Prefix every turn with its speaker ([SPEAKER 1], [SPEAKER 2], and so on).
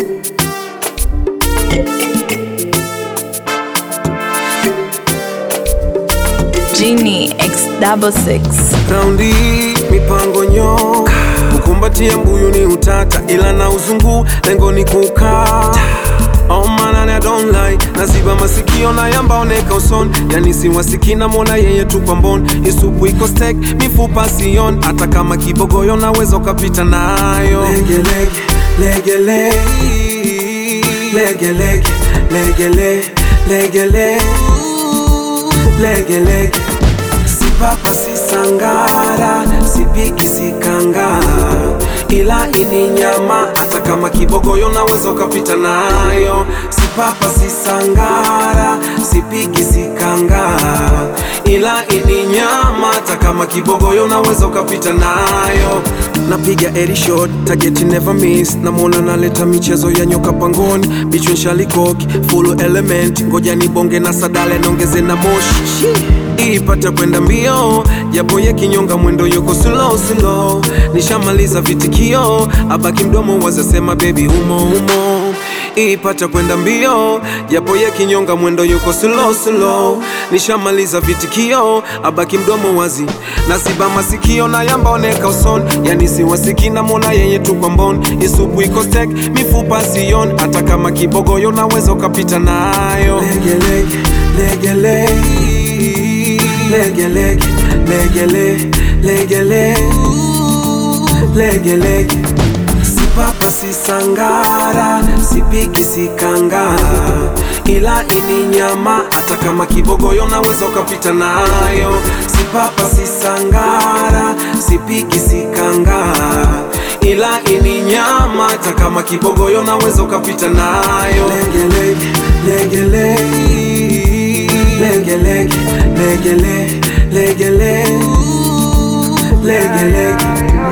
[SPEAKER 1] Genie X double six.
[SPEAKER 2] Raundi mipango nyo kukumbatia mbuyu ni utata, ila na uzungu lengo ni kukaa Oh man, I don't lie Naziba masikio na yambaoneka uson Yani siwasiki na mona yeye tu kwa mbon Isupu iko stek, mifupa sion Hata kama kibogoyo naweza ukapita nayo Lege lege, lege lege Lege lege, lege lege, lege lege Lege lege Si papa si sangara, si piki si kangara ila ini nyama hata kama kibogoyo naweza ukapita nayo. Si papa si sangara, si piki si kangara, ila ini nyama hata kama kibogoyo naweza ukapita nayo. Napiga eri shot, target never miss. Namwona naleta michezo ya nyoka pangoni, bichwe shalikoki full element, ngoja nibonge na sadale nongeze na moshi ipate kwenda mbio, japo ye kinyonga mwendo yuko slow slow. Nishamaliza vitikio, abaki mdomo wazasema baby humo humo ipata kwenda mbio, japo ye kinyonga mwendo yuko slow slow. Nishamaliza vitikio, abaki mdomo wazi, naziba masikio na yambaoneka uson, yani siwasiki na mona yeye tu kwa mbon. Isupu iko stek, mifupa sion, hata kama kibogoyo naweza ukapita nayo. Lege lege, lege lege lege lege lege lege lege lege lege lege si papa si sangara si piki si kangara ila ini nyama hata kama kibogoyo naweza ukapita nayo si papa si sangara si piki si kangara ila ini nyama hata kama kibogoyo naweza ukapita nayo lege lege lege lege lege lege lege lege lege lege lege